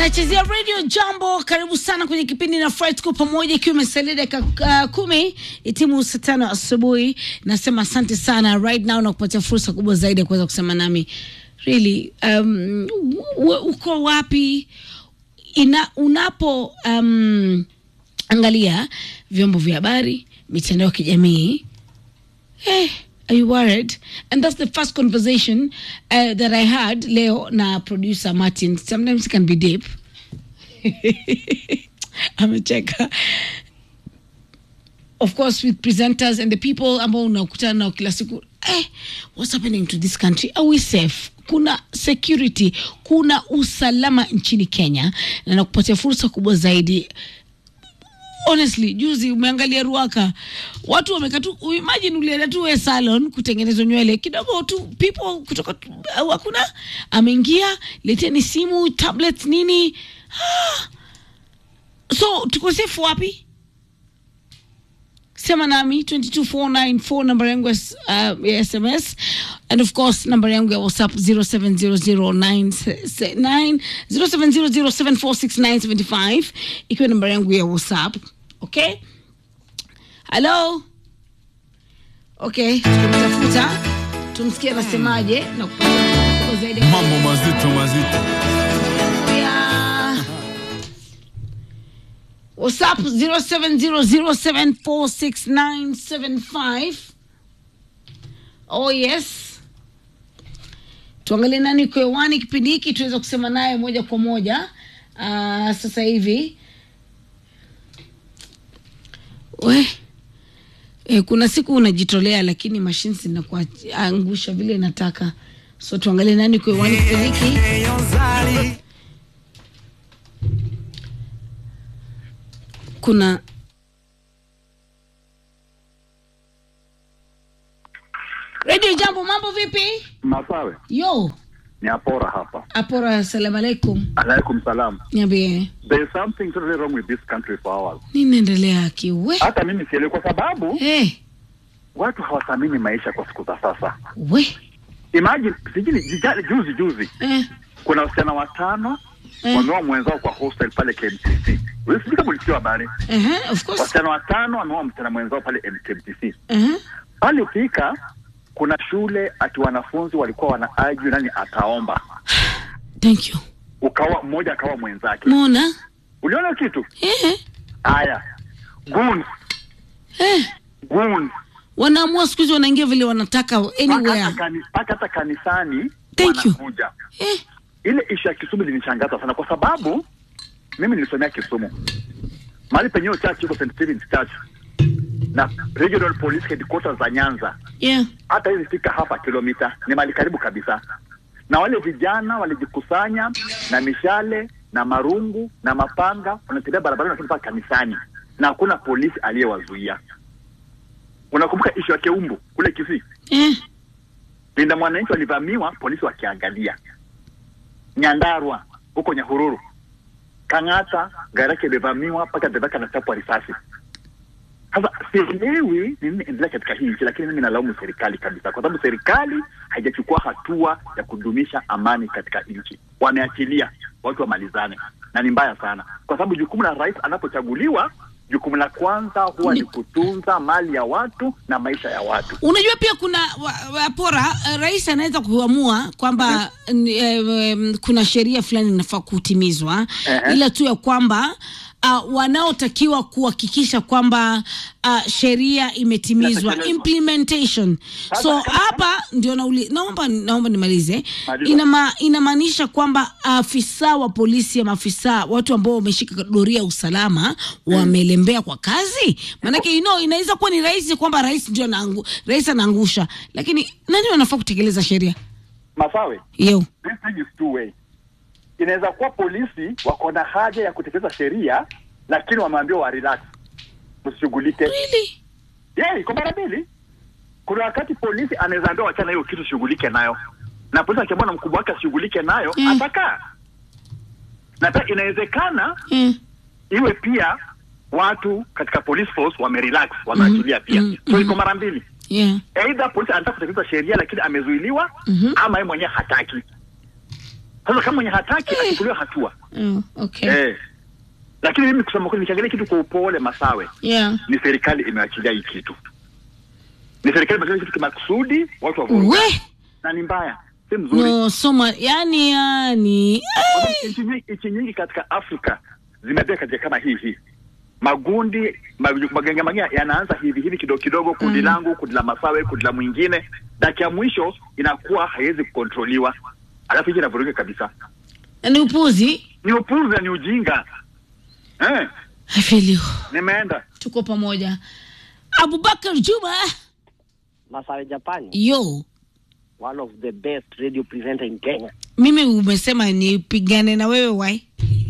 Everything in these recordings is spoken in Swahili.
Nachezea radio jambo. Karibu sana kwenye kipindi na Fry, tuko pamoja, ikiwa imesalia dakika uh, kumi itimu saa tano asubuhi. Nasema asante sana right now na kupatia fursa kubwa zaidi ya kuweza kusema nami really, um, u- uko wapi ina, unapo um, angalia vyombo vya habari, mitandao ya kijamii Hey, are you worried? And that's the first conversation uh, that I had leo na producer Martin. Sometimes it can be deep. Amecheka. Of course with presenters and the people ambao unakutana nao kila siku. Eh, what's happening to this country? Are we safe? Kuna security, kuna usalama nchini Kenya na nakupatia fursa kubwa zaidi honestly juzi umeangalia ruaka watu wamekaa tu imagine ulienda tu we salon kutengenezwa nywele kidogo tu people kutoka tu- au hakuna ameingia leteni simu tablet nini ah. so tuko safe wapi sema nami 22494 namba yangu ya s- uh, ya sms and of course namba yangu ya whatsapp 07009749 ikiwa namba yangu ya whatsapp okay halo okay tukumtafuta tumsikie anasemaje na kupata kubwa zaidi mambo mazito mazito ya whatsapp 0700746975 oh yes tuangalie nani uko hewani kipindi hiki tuweza kusema naye moja kwa moja uh, sasa hivi we e, kuna siku unajitolea lakini mashine zinakuangusha vile inataka so tuangalie nani uko hewani kipindi hiki kuna redio jambo mambo vipi Masawe yo ni Apora hapa. apora assalamu alaikum Alaikum salam. niambie There is something totally wrong with this country for ours. ninaendelea kiwe Hata mimi sielewi kwa sababu hey, watu hawathamini maisha kwa siku za sasa. we Imagine sijini jijali juzi juzi eh, kuna wasichana watano eh, wameoa mwenzao kwa hostel pale KMTC. Wewe sijui kama ulisikia habari. uh-huh, of course Wasichana watano wameoa msichana mwenzao pale KMTC. uh-huh. Pale ukifika kuna shule ati wanafunzi walikuwa wana argue nani ataomba. thank you Ukawa mmoja akawa mwenzake. mona Uliona kitu? eh, Haya. Goons, eh. goons. wanaamua siku hizi wanaingia vile wanataka Mpaka anywhere hata kani- mpaka hata kanisani Thank you. wanakuja. eh, Ile ishu ya Kisumu ilinishangaza sana kwa sababu mimi nilisomea Kisumu, mahali penyewe church iko St Stephen's Church na Regional Police Headquarters za Nyanza, yeah. hata hizi fika hapa kilomita, ni mahali karibu kabisa. Na wale vijana walijikusanya na mishale na marungu na mapanga, wanatembea barabarani wakifika kanisani, na hakuna polisi aliyewazuia. Unakumbuka ishu ya Keumbu kule Kisii? eh. Linda mwananchi walivamiwa, polisi wakiangalia. Nyandarua huko Nyahururu, Kang'ata gari yake imevamiwa mpaka dereva anachapwa risasi. Sasa sielewi nini endelea katika hii nchi, lakini mimi nalaumu serikali kabisa, kwa sababu serikali haijachukua hatua ya kudumisha amani katika nchi. Wameachilia watu wamalizane, na ni mbaya sana, kwa sababu jukumu la rais anapochaguliwa, jukumu la kwanza huwa ni kutunza mali ya watu na maisha ya watu. unajua pia kuna wa- wapora eh, rais anaweza kuamua kwamba n- eh, em, kuna sheria fulani inafaa kutimizwa Ehe. ila tu ya kwamba uh, wanaotakiwa kuhakikisha kwamba uh, sheria imetimizwa Inatekelezwa. implementation Sasa, so kama- hapa ndio nauli, naomba naomba nimalize Maliza. Inama, inamaanisha kwamba afisa wa polisi ama afisa watu ambao wameshika doria ya usalama wamelembea kwa kazi maanake you know, inaweza kuwa ni rahisi kwamba rais ndio anaangu, rais anaangusha lakini nani wanafaa kutekeleza sheria Masawe, yo this thing is two way. Inaweza kuwa polisi wako na haja ya kutekeleza sheria, lakini wameambiwa wa relax, msishughulike. really? Yeah, iko mara mbili. Kuna wakati polisi anaweza ambiwa wachana hiyo kitu shughulike nayo, na polisi akiambiwa na mkubwa wake ashughulike nayo Mm. atakaa. Na pia inawezekana Eh, iwe pia watu katika police force wamerelax, wameachilia pia. mm, So iko mara mbili. yeah. Aidha polisi anataka kutekeleza sheria lakini amezuiliwa Mhm. ama yeye mwenyewe hataki. Sasa kama mwenye hataki achukuliwe hatua, Oh, okay. eh. Lakini mimi kusema kweli, nikiangalia kitu kwa upole, Masawe, Yeah. ni serikali imeachilia hii kitu, ni serikali imeachilia kitu kimakusudi, watu wavuruga, We na ni mbaya, si mzuri. no soma yani yani Kwa sababu nchi nyingi, nchi nyingi katika Afrika zimebea katika kama hii hii magundi ma- magenge magenge yanaanza hivi hivi kidogo kidogo, kundi Mm. langu, kundi la Masawe, kundi la mwingine, dakika ya mwisho inakuwa haiwezi kukontroliwa, alafu hiki inavuruga kabisa. ni upuzi Ni upuzi na ni ujinga eh. I feel you. Nimeenda tuko pamoja abubakar juma Masawe Japani, yo one of the best radio presenter in Kenya. mimi umesema nipigane na wewe wai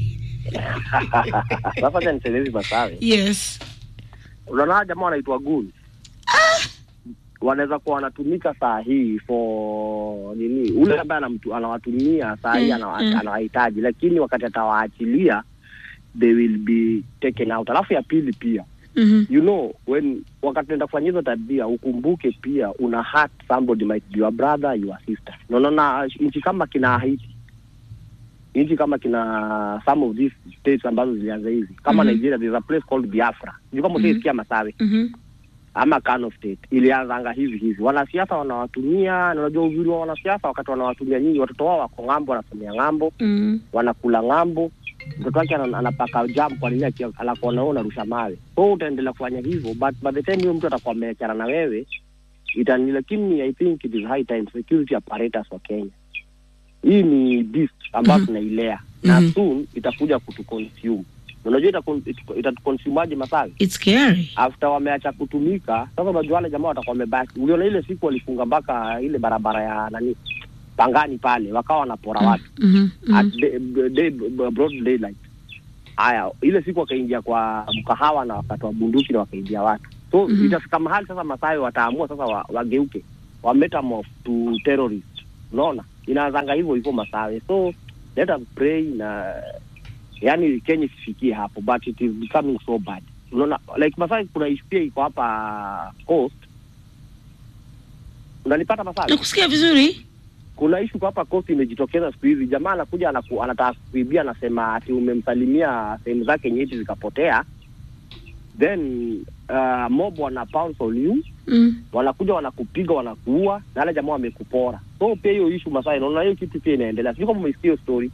Sasa acha niseme hivi Masawe. yes Unaona hawa jamaa wanaitwa goons. Wanaweza kuwa wanatumika saa hii for nini? Ule ambaye anamtu- anawatumia saa hii Mm, anawa- mm. anawahitaji, lakini wakati atawaachilia they will be taken out. Alafu ya pili pia Mhm. you know when wakati unaenda kufanya hizo tabia ukumbuke pia una hurt somebody might be your brother your sister no no na nchi kama kina Haiti nchi kama kina some of these states ambazo zilianza hivi kama Mhm. Nigeria there's a place called Biafra sijui kama Mhm. utaisikia Masawe Mhm. ama Kano state ilianzanga hivi hivi wanasiasa wanawatumia na unajua uzuri wa wanasiasa wakati wanawatumia nyinyi watoto wao wako ng'ambo wanasomea ng'ambo Mhm. wanakula ng'ambo, mtoto wake ana- anapaka jam kwa nini aki- anakuona wewe unarusha mawe. Kwa hiyo utaendelea kufanya hivyo, but by the time huyo mtu atakuwa ameachana na wewe itani, lakini I think it is high time security apparatus wa Kenya, hii ni beast ambayo Mhm. tunailea na Mhm. soon itakuja kutuconsume. Unajua itakon- itu- itatuconsumaje Masawi? It's scary. after wameacha kutumika sasa, unajua wale jamaa watakuwa wamebaki. Uliona ile siku walifunga mpaka ile barabara ya nani Pangani pale, wakawa wanapora watu Mhm. at Mhm. day, day, broad daylight. Haya, ile siku wakaingia kwa mkahawa na wakatoa bunduki na wakaingia watu, so Mhm. itafika mahali sasa Masawe wataamua sasa wa, wageuke wa metamorph to terrorist. Unaona, inaanzanga hivyo hivyo Masawe, so let us pray na yani Kenya isifikie hapo, but it is becoming so bad. Unaona, like Masawe, kuna issue pia iko hapa coast, unanipata Masawe? Nakusikia vizuri. kuna ishu kwa hapa coast imejitokeza siku hizi. Jamaa anakuja anaku, anataka kuibia, anasema ati umemsalimia sehemu zake nyeti zikapotea, then uh, mob wana pounce on you, Mm. wanakuja wanakupiga, wanakuua na wale jamaa wamekupora. So pia hiyo ishu Masai, naona hiyo kitu pia inaendelea. Sijui kama umesikia hiyo story.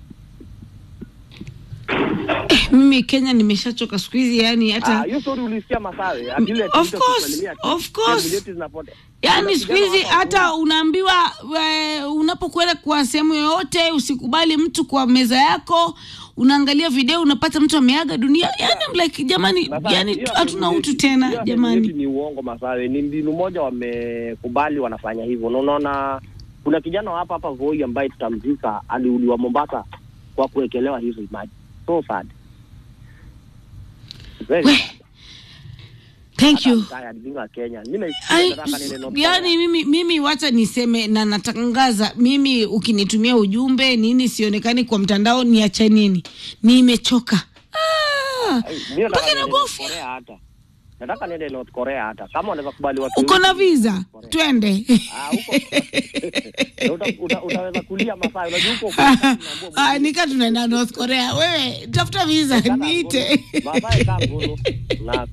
Mimi Kenya nimeshachoka siku hizi yani Ah, hata hiyo story ulisikia Masawe? Ati ile Of ati course, kusalimia ati of course. sehemu nyeti zinapotea. yaani Kuna siku kijana hizi hapa hata unaambiwa we, unapokwenda kwa sehemu yoyote usikubali mtu kwa meza yako unaangalia video unapata mtu ameaga dunia yani I'm like jamani Masawe, yani hiyo hatuna ati- utu hiyo tena ati jamani ni uongo Masawe, ni mbinu moja wamekubali wanafanya hivyo. Na unaona kuna kijana wa hapa hapa Voi ambaye tutamzika aliuliwa Mombasa kwa kuwekelewa hizo maji. So sad. Very We, sad. thank Hata you I'm tired being a Kenyan. Mimi naisikia Ai, nataka niende North yani Korea. mimi mimi wacha niseme na natangaza mimi ukinitumia ujumbe nini sionekani kwa mtandao niache nini nimechoka ah, Ai, mimi nataka mpaka niende North inagofya Korea hata. Nataka niende North Korea hata. Kama wanaweza kubali watu uko na wengi, visa North Korea. twende Ah, huko. Na uta, uta, utaweza kulia Masai. Unajua huko Ah, nika tunaenda North Korea. Wewe tafuta visa niite. Masai kama ngono. Na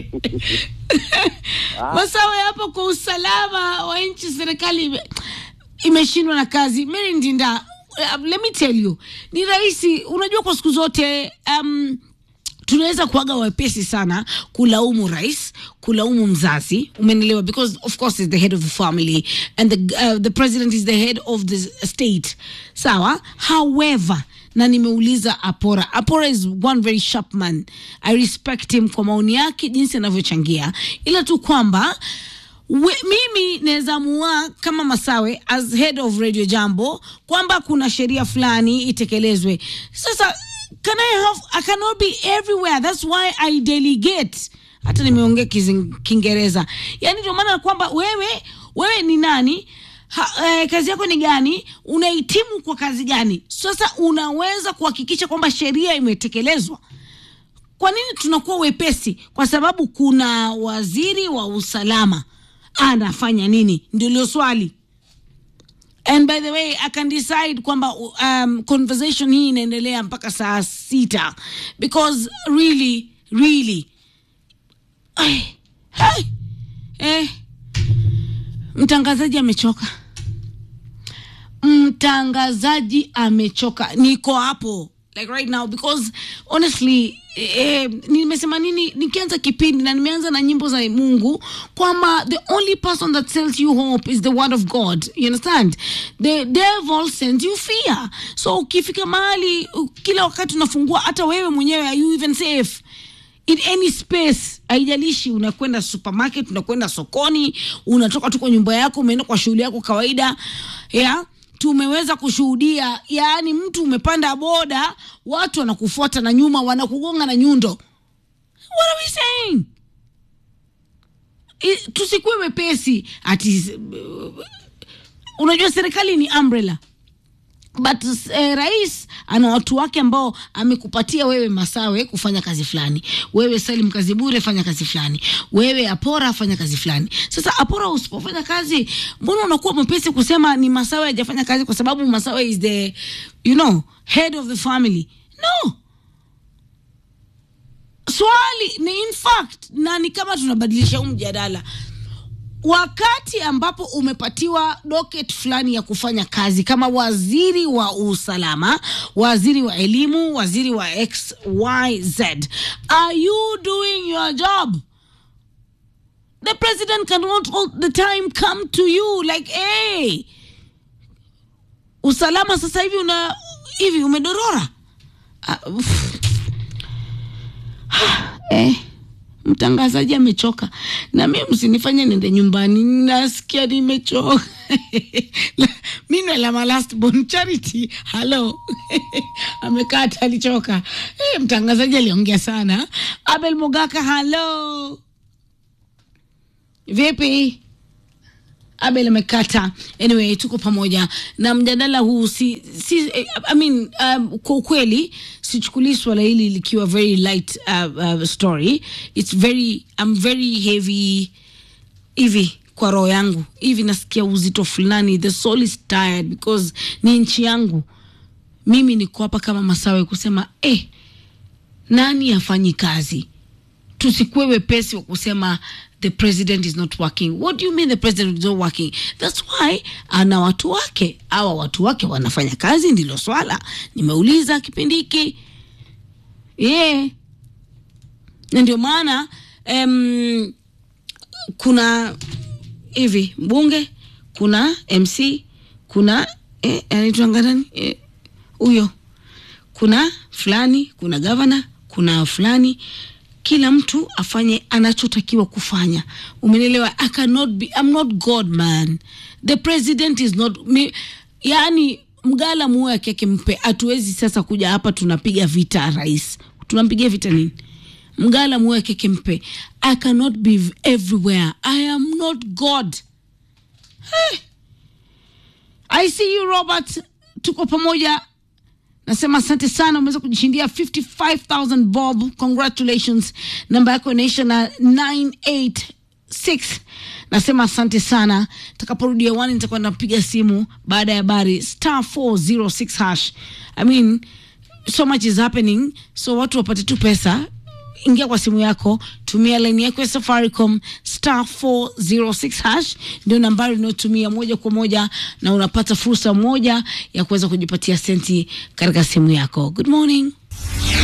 Ah. Masawe hapo kwa usalama wa nchi, serikali ime- imeshindwa na kazi. Mary Ndinda, uh, let me tell you, ni rahisi. Unajua, kwa siku zote um, tunaweza kuaga wepesi sana kulaumu rais kulaumu mzazi umenelewa because of course is the head of the family and the, uh, the president is the head of the state sawa however na nimeuliza apora apora is one very sharp man i respect him kwa maoni yake jinsi anavyochangia ila tu kwamba We, mimi naweza mua kama Masawe as head of Radio Jambo kwamba kuna sheria fulani itekelezwe. Sasa can I have I cannot be everywhere. That's why I delegate. Hata nimeongea Kizing- Kiingereza. Yaani ndio maana kwamba wewe wewe ni nani? Ha, eh, kazi yako ni gani? Unahitimu kwa kazi gani? Sasa unaweza kuhakikisha kwamba sheria imetekelezwa kwa nini tunakuwa wepesi? Kwa sababu kuna waziri wa usalama anafanya nini? Ndio lio swali. and by the way i can decide kwamba um, conversation hii inaendelea mpaka saa sita because really really ay, ay, eh, mtangazaji amechoka mtangazaji amechoka niko hapo like right now because honestly eh, nimesema nini nikianza kipindi na nimeanza na nyimbo za mungu kwamba the only person that sells you hope is the word of god you understand the devil sends you fear so ukifika mahali u- kila wakati unafungua hata wewe mwenyewe are you even safe in any space haijalishi unakwenda supermarket unakwenda sokoni unatoka tu kwa nyumba yako umeenda kwa shughuli yako kawaida yeah? tumeweza kushuhudia yaani mtu umepanda boda watu wanakufuata na nyuma wanakugonga na nyundo what are we saying I- tusikuwe wepesi ati unajua serikali ni umbrella but eh, rais ana watu wake ambao amekupatia wewe masawe kufanya kazi fulani wewe salim kazi bure fanya kazi fulani wewe apora fanya kazi fulani sasa apora usipofanya kazi mbona unakuwa mwepesi kusema ni masawe hajafanya kazi kwa sababu masawe is the you know head of the family no swali ni in fact na ni kama tunabadilisha huu mjadala wakati ambapo umepatiwa docket fulani ya kufanya kazi kama waziri wa usalama waziri wa elimu waziri wa xyz are you doing your job the president cannot all the time come to you like hey usalama sasa hivi una hivi umedorora uh, eh, mtangazaji amechoka na mi msinifanye nende nyumbani nasikia nimechoka minwela last born charity halo amekaa alichoka eh, mtangazaji aliongea sana abel mogaka halo vipi abel amekata anyway tuko pamoja na mjadala huu si, si eh, I mean, um, kwa ukweli sichukulii swala hili likiwa very light uh, uh, story its very I'm very heavy hivi kwa roho yangu hivi nasikia uzito fulani the soul is tired because ni nchi yangu mimi niko hapa kama masawe kusema eh, nani afanyi kazi tusikuwe wepesi wa kusema the president is not working what do you mean the president is not working that's why ana watu wake awa watu wake wanafanya kazi ndilo swala nimeuliza kipindi hiki yeah. na ndio maana um, kuna hivi mbunge kuna mc kuna eh, anaitwanga nani Eh, huyo kuna fulani kuna gavana kuna fulani kila mtu afanye anachotakiwa kufanya umenielewa i cannot be i'm not god man the president is not me, yani mgala muo yake yake mpe hatuwezi sasa kuja hapa tunapiga vita rais tunampigia vita nini mgala muo yake yake mpe i cannot be everywhere i am not god i see you robert tuko pamoja nasema asante sana umeweza kujishindia 55000 bob congratulations namba yako inaisha na 986 nasema asante sana takaporudia wani nitakuwa napiga simu baada ya habari star 406 hash i mean so much is happening so watu wapate tu pesa ingia kwa simu yako tumia laini yako ya safaricom star 406 hash ndio nambari unayotumia moja kwa moja na unapata fursa moja ya kuweza kujipatia senti katika simu yako good morning